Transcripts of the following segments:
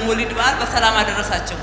መውሊድ በዓል በሰላም አደረሳችሁ።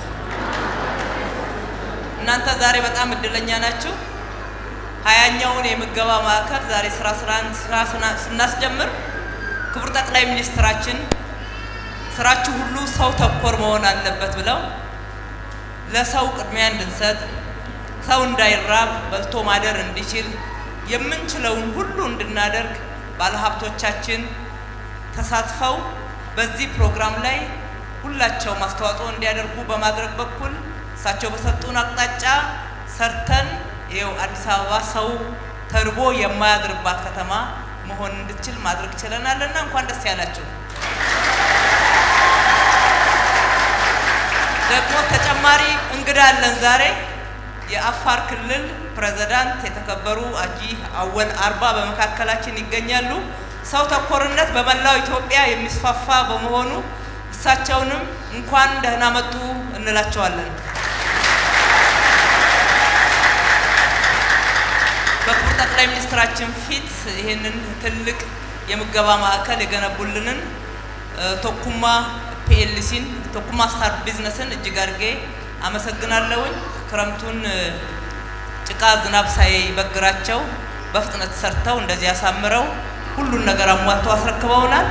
እናንተ ዛሬ በጣም እድለኛ ናችሁ። ሀያኛውን የምገባ ማዕከል ዛሬ ስራ ስራ ስናስጀምር ክቡር ጠቅላይ ሚኒስትራችን ስራችሁ ሁሉ ሰው ተኮር መሆን አለበት ብለው ለሰው ቅድሚያ እንድንሰጥ ሰው እንዳይራብ በልቶ ማደር እንዲችል የምንችለውን ሁሉ እንድናደርግ ባለሀብቶቻችን ተሳትፈው በዚህ ፕሮግራም ላይ ሁላቸውም አስተዋጽኦ እንዲያደርጉ በማድረግ በኩል እሳቸው በሰጡን አቅጣጫ ሰርተን ይኸው አዲስ አበባ ሰው ተርቦ የማያድርባት ከተማ መሆን እንድችል ማድረግ ችለናልና እንኳን ደስ ያላችሁ። ደግሞ ተጨማሪ እንግዳ አለን ዛሬ የአፋር ክልል ፕሬዝዳንት የተከበሩ አጂ አወል አርባ በመካከላችን ይገኛሉ። ሰው ተኮርነት በመላው ኢትዮጵያ የሚስፋፋ በመሆኑ እሳቸውንም እንኳን ደህና መጡ እንላቸዋለን። በክቡር ጠቅላይ ሚኒስትራችን ፊት ይህንን ትልቅ የምገባ ማዕከል የገነቡልንን ቶኩማ ፒኤልሲን ቶኩማ ስታር ቢዝነስን እጅግ አድርጌ አመሰግናለሁኝ። ክረምቱን ጭቃ ዝናብ ሳይበግራቸው በፍጥነት ሰርተው እንደዚህ ያሳምረው ሁሉን ነገር አሟልተው አስረክበውናል።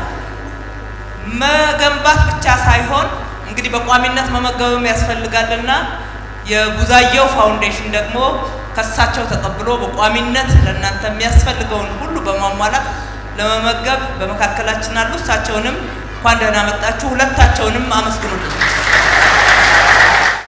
መገንባት ብቻ ሳይሆን እንግዲህ በቋሚነት መመገብም ያስፈልጋልና የቡዛየው ፋውንዴሽን ደግሞ ከሳቸው ተቀብሎ በቋሚነት ለእናንተ የሚያስፈልገውን ሁሉ በማሟላት ለመመገብ በመካከላችን አሉ። እሳቸውንም እንኳን ደህና መጣችሁ። ሁለታቸውንም አመስግኑልኝ።